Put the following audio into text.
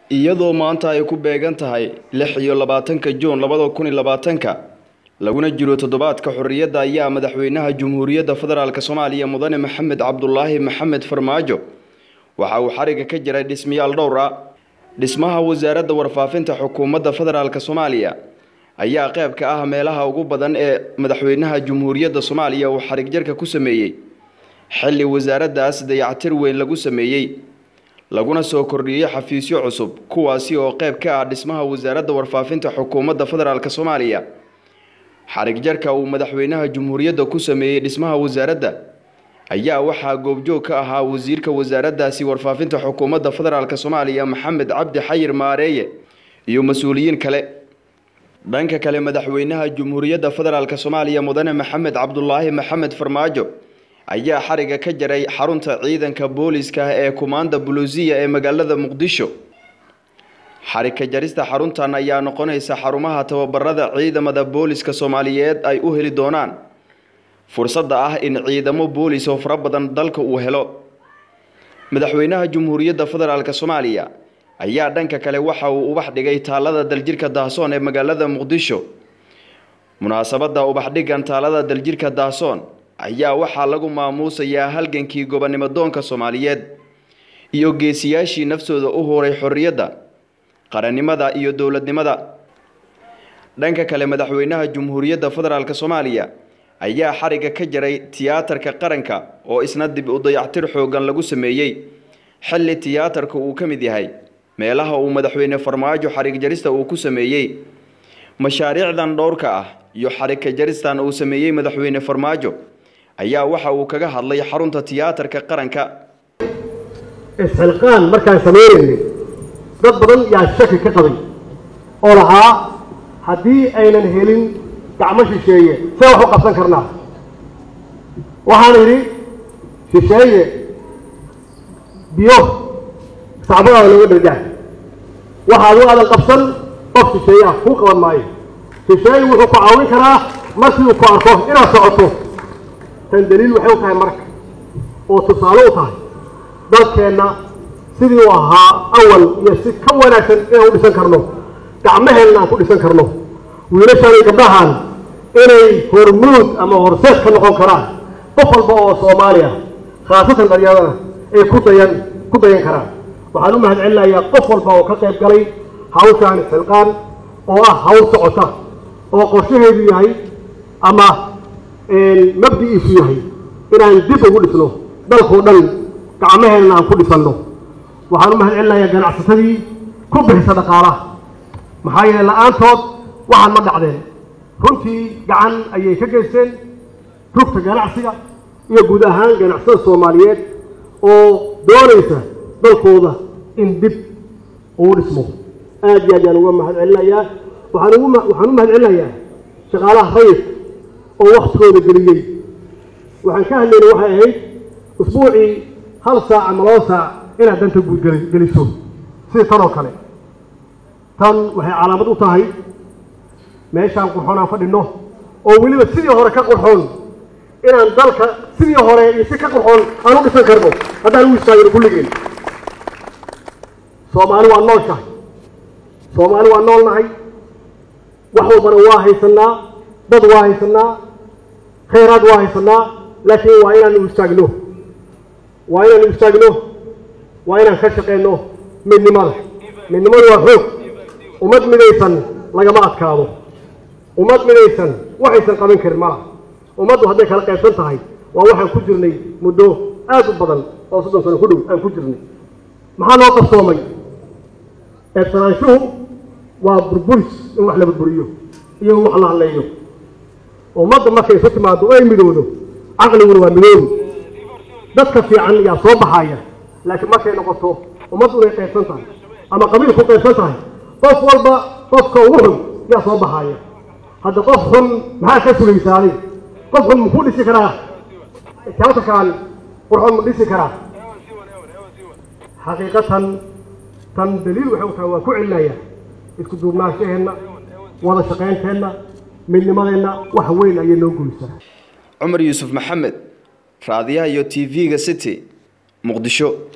iyadoo maanta ay ku beegan tahay lix iyo labaatanka juun labada kun iyo labaatanka laguna jiro toddobaadka xorriyadda ayaa madaxweynaha jamhuuriyadda federaalk soomaaliya mudane maxamed cabdulaahi maxamed farmaajo waxa uu xariga ka jiray dhismayaal dhowr ah dhismaha wasaaradda warfaafinta xukuumadda federaalk soomaaliya ayaa qayb ka ah meelaha ugu badan ee madaxweynaha jamhuuriyadda soomaaliya uu xarig jarka ku sameeyey xilli wasaaraddaas dayactir weyn lagu sameeyey laguna soo kordhiyey xafiisyo cusub kuwaasi oo qayb ka ah dhismaha wasaaradda warfaafinta xukuumadda federaalk soomaaliya xarig jarka uu madaxweynaha jamhuuriyadda ku sameeyey dhismaha wasaaradda ayaa waxaa goobjoog ka ahaa wasiirka wasaaraddaasi warfaafinta xukuumadda federaalk soomaaliya maxamed cabdi xayir maareeye iyo mas-uuliyiin kale dhanka kale madaxweynaha jamhuuriyadda federaalk soomaaliya mudane maxamed cabdulaahi maxamed farmaajo ayaa xariga ka jaray xarunta ciidanka booliska ee kumaanda buluusiya ee magaalada muqdisho xarigka jarista xaruntan ayaa noqonaysa xarumaha tababarada ciidamada booliska soomaaliyeed ay u heli doonaan fursadda ah in ciidamo boolis oo fara badan dalka uu helo madaxweynaha jamhuuriyadda federaalk soomaaliya ayaa dhanka kale waxa uu ubax dhigay taalada daljirka daahsoon ee magaalada muqdisho munaasabadda ubaxdhigan taalada daljirka daahsoon ayaa waxaa lagu maamuusayaa halgankii gobonnimo doonka soomaaliyeed iyo geesiyaashii naftooda u horay xorriyadda qarannimada iyo dowladnimada dhanka kale madaxweynaha jamhuuriyadda federaalk soomaaliya ayaa xariga ka jaray tiyaatarka qaranka oo isna dib u dayactir xoogan lagu sameeyey xilli tiyaatarka uu ka mid yahay meelaha uu madaxweyne farmaajo xarig jarista uu ku sameeyey mashaariicdan dhowrka ah iyo xarigka jaristan uu sameeyey madaxweyne farmaajo ayaa waxa uu kaga hadlay xarunta tiyaatarka qaranka isxilqaan markaan sameynaynay dad badan yaa shaki ka qabay oo lahaa haddii aynan helin gacmo shisheeye see wax u qabsan karnaa waxaan idhi shisheeye biyo sacbadaada looga dhargaah waxa adigu aadan qabsan qof shisheeye ah kuu qaban maayo shisheeye wuxuu ku caawin karaa markii uu ku arko inaad socoto tan daliil waxay u tahay marka oo tusaale u tahay dalkeenna sidii uu ahaa awal iyo si ka wanaagsan inaan u dhisan karno gacmaheenna aan ku dhisan karno wiilashaan iyo gabdhahan inay hormuud ama horseed ka noqon karaan qof walba oo soomaaliya khaasatan dhalyadana ay ku dayan ku dayan karaan waxaan u mahad celinayaa qof walba oo ka qayb galay hawshaan xilqaan oo ah hawl socota oo qorshaheedu yahay ama mabdi'iisu yahay inaan dib ugu dhisno dalkoo dhan gacmaheenna aan ku dhisanno waxaan u mahad celinayaa ganacsatadii ku bixisa dhaqaalaha maxaa yeele la-aantood waxaan ma dhacdeen runtii gacan ayay ka geysteen rugta ganacsiga iyo guud ahaan ganacsatada soomaaliyeed oo doonaysa dalkooda in dib uu dhismo aad iyo aad yaan uga mahad celinayaa waxaan ugu waxaan u mahad celinayaa shaqaalaha rayidka oo waktigooda geliyey waxaan ka hadlaynay waxay ahayd usbuucii hal saac ama laba saac inaad danta guud geliso sida tan oo kale tan waxay calaamad u tahay meeshaan qurxoon aan fadhino oo weliba sidii hore ka qurxoon inaan dalka sidii hore iyo si ka qurxoon aan u dhisan karno haddaan u istaagino kulligeen soomaali waa nooshahay soomaali waa noolnahay wax walbana waa haysanaa dad waa haysanaa khayraad waa haysanaa laakiin waa inaan u istaagno waa inaan u istaagno waa inaan ka shaqeyno midnimada midnimadu waa xoog ummad midaysan lagama adkaado ummad midaysan waxaysan qaban karin malaha ummaddu hadday kala qaybsan tahay waa waxaan ku jirnay muddo aad u badan oo soddon sano ku dhow aan ku jirnay maxaa loo qarsoomay eebsanaanshuhu waa burburis in wax la burburiyo iyo in wax la hadleeyo ummadda markay isu timaado oo ay midowdo caqliguna waa midoobi dadka fiican yaa soo baxaya laakiin markay noqoto ummaddu inay qaybsan tahay ama qabiil ku qaybsan tahay qof walba qofka ugu xun yaa soo baxaya hadda qof xun maxaa ka sugaysaa adig qof xun muxuu dhisi karaa tiyaatarkaan qurxoon ma dhisi karaa xaqiiqatan tan daliil waxay u tahay waan ku celinayaa isku duubnaanshaheenna wada shaqaynteenna midnimadeenna wax weyn ayay noo guysaa cumar yuusuf maxamed raadiyaha iyo t v-ga city muqdisho